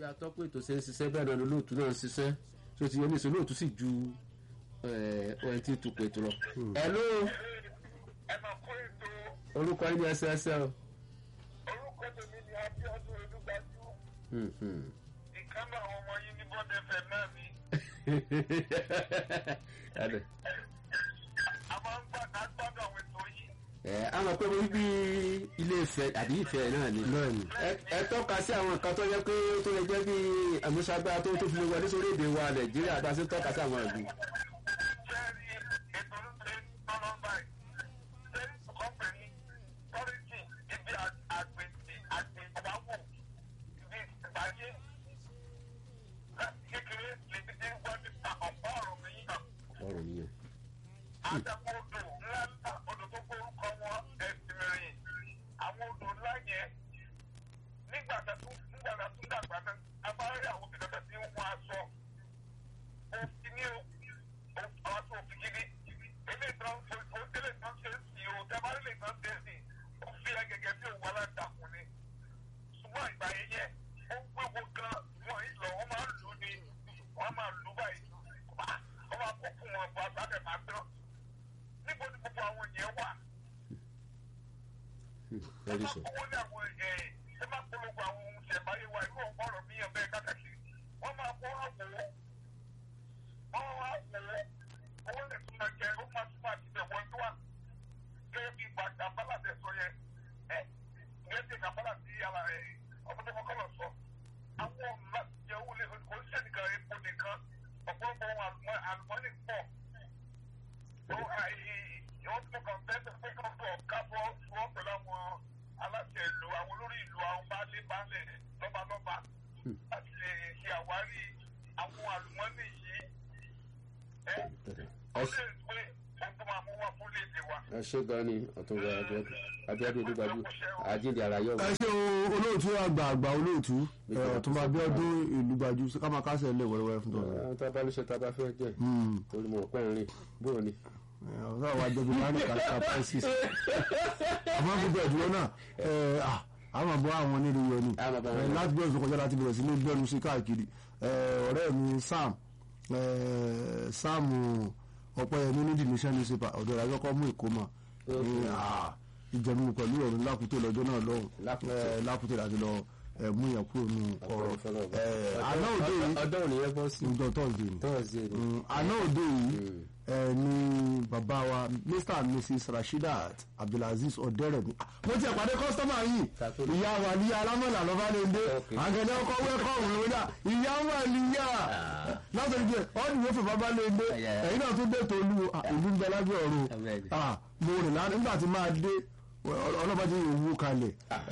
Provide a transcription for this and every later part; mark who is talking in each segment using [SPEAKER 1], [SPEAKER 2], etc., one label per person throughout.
[SPEAKER 1] bí atọ́kùn ètò ṣe ń ṣiṣẹ́ bẹ́ẹ̀ náà ni olóòtú náà ń ṣiṣẹ́ tó ti yẹ ní ìṣòro olóòtú sì ju ohun tí tukọ̀ ètò lọ. ẹ ló
[SPEAKER 2] ẹ máa kó ètò
[SPEAKER 1] orúkọ yín ní ẹsẹẹsẹ o.
[SPEAKER 2] orúkọ tèmi ni abiodun olúgbàjú
[SPEAKER 1] Mhm.
[SPEAKER 2] ìkan náà àwọn ọmọ yín ní bọ́dẹ fẹ náà ni
[SPEAKER 1] Ẹ̀dẹ̀.
[SPEAKER 2] a máa ń gbàdá gbọ́dọ̀ àwọn ètò yìí
[SPEAKER 1] ẹ á mọ̀ pé mo rí bí ilé ìfẹ́ àbí ìfẹ́ náà ni.
[SPEAKER 3] bẹ́ẹ̀ni
[SPEAKER 1] ẹ ẹ tọ́ka sí àwọn nǹkan tó yẹ pé tó lè jẹ́ bí àmúṣagbára tó tó fi lè wọlé sórí èdè wa nàìjíríà bá a ṣe ń tọ́ka sí àwọn ìlú.
[SPEAKER 2] sẹ́ẹ̀rì ètò olùsẹ̀ tọ́lọ́ báyìí sẹ́ẹ̀rì kọ́pẹ̀lì tọ́rìtì ibi àgbègbè àgbègbàwò ibi ìbáyé láti kékeré lèmi ti ń gbọ́ nípa ọ̀pọ̀ ọ̀rọ̀ mi yíyan.
[SPEAKER 1] ọ̀rọ̀ nìyẹn.
[SPEAKER 2] àdàpọ̀ odò ńlá ńlá odò tó gbórúkọ wọn ẹ̀sìnrìn àwọn odò ńlá yẹn nígbà tá tún nígbà tá tún dàgbà náà a bá rí àwọn òbí kankan tí ń wọ aṣọ òfin ní o àwọn aṣọ òfin gidi ilé ìtàn ó délé ìtàn ṣe é sí o tẹ́ bá rí ilé ìtàn ṣe é sí ó fi ẹ gẹ́gẹ́ bí òun aládàkùn ni ṣùgbọ́n ìgbà yẹn yẹn ó ń gbégbó gan wọn ìlọ wọn máa ń lù ú ni wọn máa lù ú báyìí wọn máa kó fún wọn bọ àgbàdẹ máa tán níbo ni gbogbo àwọn yẹn wà ẹ
[SPEAKER 1] very
[SPEAKER 2] má
[SPEAKER 1] so.
[SPEAKER 2] kówó ní àwọn ẹ ẹ má polówó àwọn ohun ṣẹ̀báyé wa irú ọ̀pọ̀ ọ̀rọ̀ mi yàn bẹ́ẹ̀ kákàkiri wọ́n máa kó àwò wọ́n wá wò ó owó lè tún máa jẹ ó máa tún máa ti bẹ̀ wọ́n tó wà gẹ́gẹ́ bí gbàgbà bálà tẹ̀ sọ yẹn ẹ gẹ́gẹ́ bí gbàgbà tí ara ẹ ọmọdé kọ́kọ́ lọ sọ àwọn ọ̀nà láti jẹ owó lè oníṣẹ́ nìkan epo nìkan ọ̀pọ̀lọpọ̀ ohun àlùmọ́ àlùmọ́nì pọ̀ ìwọ́n tí mo kàn fẹ́ sọ pé kàn bọ̀ kábọ̀ wọ́n pẹ̀lú àwọn aláṣẹ ìlú àwọn olórí ìlú àwọn baálé baálé lọ́balọ́ba láti lè ṣe àwárí àwọn àlùmọ́nì yìí ẹ ó lè pé ohun tó máa mú wá fún léde wa.
[SPEAKER 1] ẹ ṣe gan ni ọ̀túnba Abíọ́dún olúgbàjú àjíǹde ara yọ̀
[SPEAKER 3] ẹ ṣe o olóòtú àgbà àgbà olóòtú ẹ, ọ̀túnba Abíọ́dún ìlú gbajú ká máa kásẹ̀ lẹ̀ wẹ́rẹ́wẹ́rẹ́ fún tọ́lá.
[SPEAKER 1] àwọn tá a bá ló ṣe tá a bá fẹ́ jẹ́ torí mo rò pé ń rìn bóò ni.
[SPEAKER 3] ọ̀sán àwọn àjẹbí máa ń kà ká prices àmọ́ gbogbo ẹ̀dúró náà ẹ, à, a máa bọ́ àwọn nílé yọ ni
[SPEAKER 1] A máa bọ́ àwọn
[SPEAKER 3] Ẹ, láti bẹ̀rẹ̀ sọ́kọjá láti bẹ̀rẹ̀ sí ní gbẹ́nu sí káàkiri Ẹ, ọ̀rẹ́ mi Sam ẹ, Sam Ọpẹ́yẹmí ní the nation newspaper ọ̀dọ̀ ìdájọ́ kọ́ mú ìkómọ ní, à, ìjẹ̀mú pẹ̀lú ọ̀run lákùtè lọ́jọ́ náà lọ́hùn
[SPEAKER 1] Lákùtè.
[SPEAKER 3] Ẹ, lákùtè láti lọ ẹ, mú yẹn kúrò nù ọ̀rọ̀ Ẹ, àná òde yìí
[SPEAKER 1] ọdọ́ òní yẹn bọ́ sí
[SPEAKER 3] ọjọ́ tọ́sídẹ̀ẹ́ ni
[SPEAKER 1] tọ́ọ̀sì ni.
[SPEAKER 3] Mm, àná òde yìí ẹ ní bàbá wa mr and mrs rasheedat abdulaziz ọdẹrẹmí Ah, mo ti ẹ̀pàdé kọ́sítọ́mà yìí
[SPEAKER 1] Kàtó.
[SPEAKER 3] ìyá wa ní alámọ̀lá lọ́ba lè dé
[SPEAKER 1] Okay.
[SPEAKER 3] àgẹ̀dẹ̀ ọkọ̀ wẹ́kọ̀ọ̀mù ló dà ìyá wa níyà látọ̀jú pé ọ́ọ̀dù yóò fẹ́ bàbá lè dé
[SPEAKER 1] Yeah.
[SPEAKER 3] ẹ̀yin náà tún dé tòlú ah, ìlú ń bẹ lábẹ́ ọ̀run
[SPEAKER 1] Abẹ́ẹ̀dẹ̀.
[SPEAKER 3] Ah, mo rìn lánàá nígbà tí máa dé ọlọ́ba ti wú kalẹ̀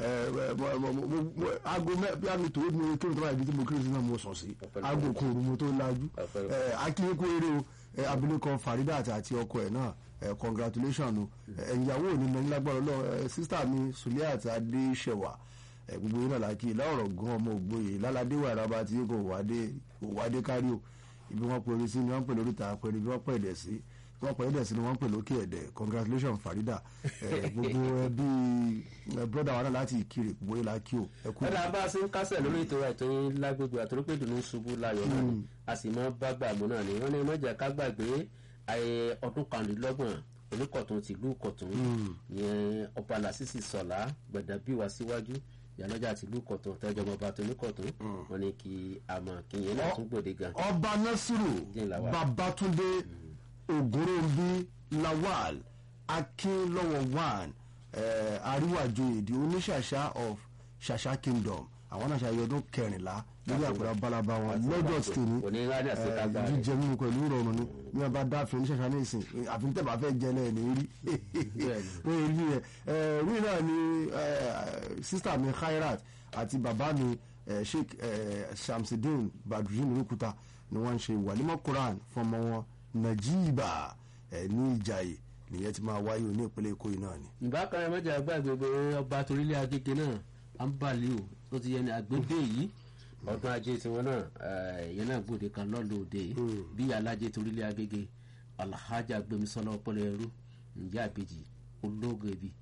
[SPEAKER 3] aago mẹ́ bí a mi tó mi kí n tó bá ibi tí mo kiri sí náà mo sọ̀ sí
[SPEAKER 1] Ọpẹ́lọpẹ́.
[SPEAKER 3] aago kan òru mo tó lajú
[SPEAKER 1] Ọpẹ́lọpẹ́.
[SPEAKER 3] akínkú eré o ẹ, abilékọ Faridat àti ọkọ ẹ̀ náà ẹ, congratulation o ẹ, ìyàwó ò ní mẹ́rin lágbára lọ sísítà mi Suliat Adéṣẹwà ẹ, gbogbo yín náà lákì láọ̀rọ̀ gan ọmọ ògbóye láládé wà rábà tí kò wádé kò wádé kárí o ibi wọn pè orí sí ni wọn pè lórí ta pẹ̀lú ibi wọn pè ẹ̀dẹ̀ sí wọn pè ẹ̀dẹ̀ sí ni wọn pè lókè ẹ̀dẹ̀ congratulation Farida ẹ, gbogbo ẹbí ẹ, brother wa náà láti Ìkirè gbogbo yín lákì o ẹ kú
[SPEAKER 1] ẹ̀dá bá a ṣe ń kásẹ̀ lórí ètò ètò yín lágbègbè àtòrópè dùnú ṣubú láyọ̀ náà ni a sì mọ́ bá gbàgbọ́ náà ni wọ́n ní mọ́jà ká gbàgbé ayé ọdún kanlélọ́gbọ̀n oníkọ̀tún tìlú kọ̀tún yẹn ọba làṣìṣì sọ̀lá gbẹ̀dàbíwá síwájú ìyálọ́jà tìlú kọ̀tún tẹ́jọ́ ọba tó ní kọ̀tún wọ́n ní kí àmọ́ kí yẹn náà tún gbòde gan.
[SPEAKER 3] ọba nasiru
[SPEAKER 1] Dín Lawal.
[SPEAKER 3] babatunde ògúnròmbí lawal akínlọ́wọ̀ one eh, àríwájú èdè oníṣàṣà of ṣàṣà kingdom àwọn náà ṣàyẹ ọdún kẹrìnlá lórí àpẹẹrẹ balaba wọn lọ́jọ́ tìní
[SPEAKER 1] òní ńlá ní àṣekágbá rẹ̀.
[SPEAKER 3] jíjẹ mímu pẹ̀lú ìrọ̀rùn ni bí wọn bá dáàfin oníṣàṣà ní ìsìn àfihàn tẹ̀ bá fẹ́ jẹ náà ní rí wọ́n yẹ rí ẹ̀ rí náà ni sísítà mi khairat àti bàbá mi eh, sheikh eh, shamsidin badrudin rukuta ni wọ́n ń ṣe wàlímọ̀ quran fún ọmọ wọn najiba eh, ní ìjàyè nìyẹn ti máa wáyé ní ìpínlẹ̀ èkó yìí náà ni.
[SPEAKER 1] ìbákan mẹ́jà gbàgbé pé ọba torílẹ̀ agége náà à ń balẹ̀ o tó ti yẹ ní àgbédè yìí ọdún ajé tiwọn náà eh, ìyẹn náà gbòde kan lọ́lọ́ òde yìí bí alájẹ torílẹ̀ agége alhaja gbemisola ọpọlọ ẹrú ǹjẹ́ àbèjì ológo ibi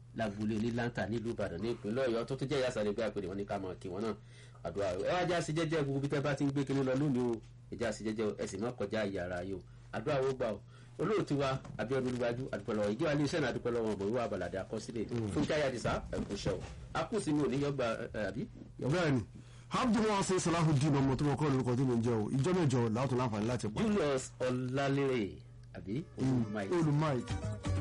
[SPEAKER 1] lágbólé ní lanta nílùú ìbàdàn ní ìpínlẹ̀ ọ̀yọ́ tó tún jẹ́ ìyá sáré gbé àpèrè wọn ní ká mọ̀ kí wọn náà àdúrà ẹ wá já sí jẹ́jẹ́ gbogbo bí tẹ́ bá ti ń gbé kinní lọ lónìí o ẹ já sí jẹ́jẹ́ ẹ sì má kọjá ìyàrá yìí o àdúrà wo gbà o olóòtú wa abiodun olúwájú àdúpẹ́lọ́wọ́ ìjọba ilé iṣẹ́ náà àdúpẹ́lọ́wọ́ ọmọ ìwà àbàlàdé àkọsílẹ̀ fúnkẹ́ ayádìsá ẹ̀kúṣẹ́ o akúsí mi ò ní yọgbà àbí.
[SPEAKER 3] bẹ́ẹ̀ni abdulwasi salahudeen ọmọ tó mọ kọ́ lórúkọ tó ń jẹ́ o ìjọ mẹ́jọ làwọn tó láǹfààní láti pa
[SPEAKER 1] julius ọlálérè àbí olùmáì
[SPEAKER 3] olùmáì